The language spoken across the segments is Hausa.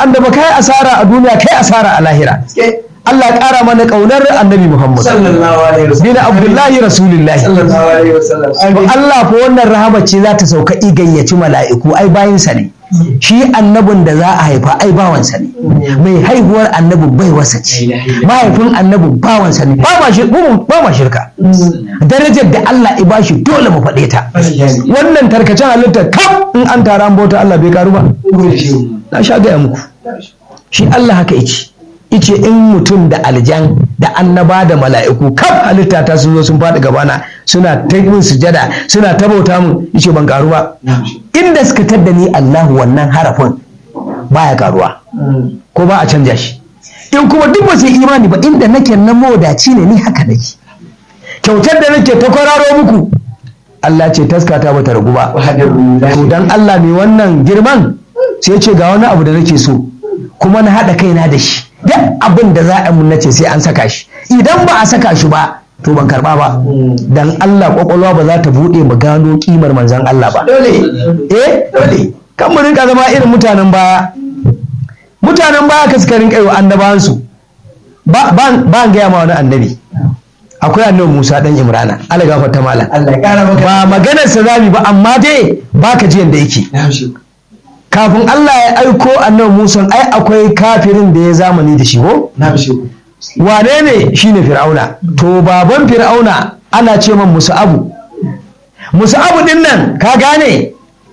annaba kai asara a duniya kai asara a lahira Allah ya ƙara mana ƙaunar annabi Muhammad sallallahu alaihi wasallam bin Abdullahi Rasulullahi sallallahu alaihi wasallam To Allah fa wannan rahama ce za ta sauka igayyaci mala'iku ai bayinsa ne shi annabin da za a haifa ai bawansa ne mai haihuwar annabin bai wasa ce mahaifin annabin bawansa ne ba ma shir- mu- ba ma shirka darajar da Allah ya bashi dole mu faɗe ta wannan tarkacen halitta kam in an tara an bauta Allah bai karu ba na sha gaya muku shi Allah haka yake ice in mutum da aljan da annaba da mala'iku kaf halitta ta sun zo sun faɗi gabana suna ta yin sujada suna ta bauta mun ice ban karu ba inda suka tadda ni Allahu wannan harafin baya karuwa ko ba a canja shi in kuma duk ba su yi imani ba inda nake na modaci ne ni haka nake kyautar da nake ta kwararo muku Allah ce taskata bata ragu ba to dan Allah mai wannan girman sai ce ga wani abu da nake so kuma na haɗa kaina da shi duk abin da za a mun nace sai an saka shi idan ba a saka shi ba to ban karba ba dan Allah kwakwalwa ba za ta buɗe mu gano kimar manzon Allah ba dole eh dole kan mu rinka zama irin mutanen baya mutanen baya ka suka rinka yi wa annabawansu ba ba ba gaya ma wani annabi akwai annabi Musa dan Imrana Allah gafarta malam Allah ya kara maka ba maganar sa zabi ba amma dai baka ji yanda yake na shi kafin Allah ya aiko annabi Musa ai akwai kafirin da ya zamani da shi ko na shi wane ne shine Fir'auna to baban Fir'auna ana ce man Musa'abu Musa'abu din nan ka gane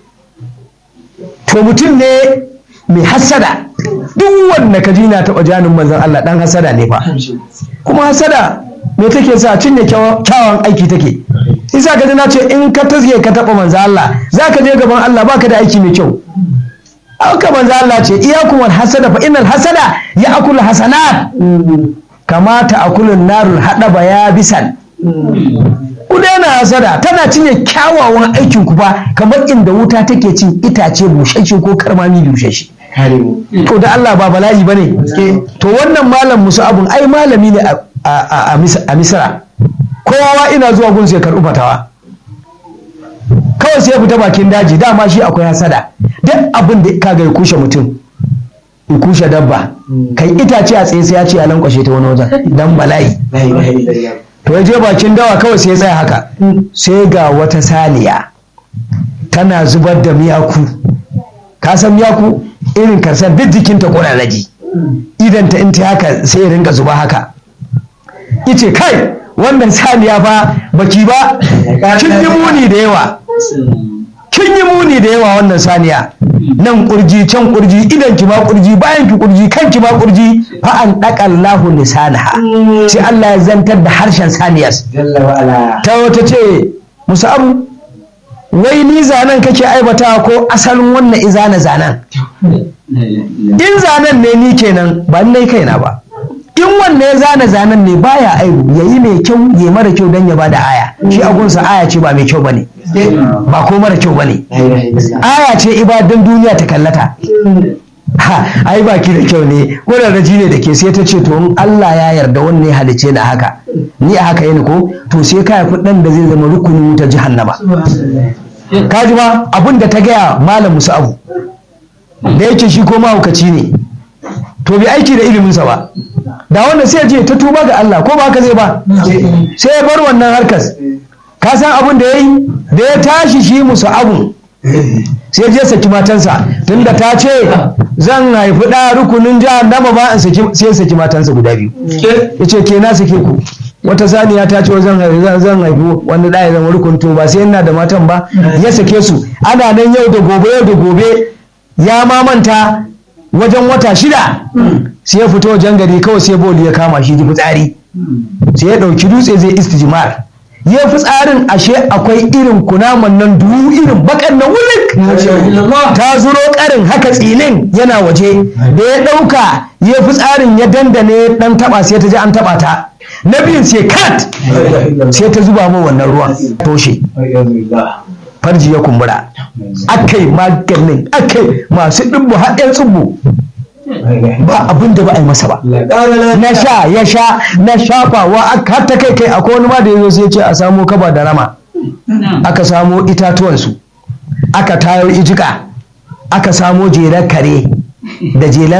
to mutum ne mai hassada duk wanda ka ji na taɓa janin manzon Allah dan hassada ne fa kuma hassada me take sa cinye kyawawan aiki take isa ka ji na ce in ka tazge ka taɓa manzon Allah za ka je gaban Allah baka da aiki mai kyau aka manzo Allah ce iyakum wal hasada fa innal hasada ya'kul hasanat kamata akulun narul hadaba ya bisan ku daina hasada tana cinye kyawawan aikin ku ba kamar inda wuta take cin itace bushashe ko karmami bushashe kare mu to da Allah ba bala'i bane to wannan malam musu abun ai malami ne a- a a misra kowa ina zuwa gun sai karɓi fatawa kawai sai ya fita bakin daji dama shi akwai hasada duk abin da kaga ya kushe mutum ya kushe dabba kai itace a tsaye sai ya ce ya lankwashe ta wani wajen dan bala'i la ilaha illallah to ya je bakin dawa kawai sai ya tsaya haka sai ga wata saniya tana zubar da miyaku ka san miyaku irin karsar duk jikinta ƙwararraji idan ta in ta haka sai ya ringa zuba haka ice kai wannan saniya fa baki ba kin yi muni da yawa kin yi muni da yawa wannan saniya nan kurji can kurji idan ki ma kurji bayan ki kurji kan ki ma kurji fa an daka Allahu lisanaha sai Allah ya zantar da harshen saniyar jalla wa ala ta wata ce musu abu wai ni zanen kake aibata ko asalin wannan izana zanen in zanen ne ni kenan ba ni kaina ba in wanne ya zana zanen ne baya aibu yayi mai kyau ya mara kyau dan ya bada aya shi agunsa aya ce ba mai kyau bane ba ko mara kyau bane la ilaha illallah aya ce ibadan duniya ta kallata ha ai baki da kyau ne ƙwararraji ne da ke sai ta ce to in Allah ya yarda wannan ya halice na haka ni a haka yana ko to sai ka haifi ɗan da zai zama rukunin wutar jahannama ka ji ma abin da ta gaya malam musu abu da yake shi ko mahaukaci ne to bai aiki da iliminsa ba da wanda sai ya je ta tuba ga Allah ko ba haka zai ba sai ya bar wannan harkas ka san abin da ya yi da ya tashi shi musu abu sai je saki matansa tunda ta ce zan haifi ɗa rukunin jahannama ba in saki sai ya saki matansa guda biyu ya ce ke na sake ku wata saniya ta ce zan haifi zan- zan haifi wani ɗa ya zama rukun to ba sai yana da matan ba ya sake su ana nan yau da gobe yau da gobe ya ma manta wajen wata shida sai ya fito wajen gari kawai sai boli ya kama shi ji fitsari sai ya ɗauki dutse zai istijmar ya fitsarin ashe akwai irin kunaman nan duhu irin bakan na wulik ta zuro karin haka tsinin yana waje da ya ɗauka ya fitsarin ya dandane ɗan taɓa sai ta ji an taɓa ta na biyun sai kat sai ta zuba mu wannan ruwan toshe farji ya kumbura akai maganin akai masu ɗibbu haɗin tsubbu ba abin da ba a yi masa ba na sha ya sha na shafawa aka har ta kai kai akwai wani ma da ya zo sai ya ce a samo kaba da rama aka samo itatuwansu aka tayo ijika aka samo jelar kare da jelar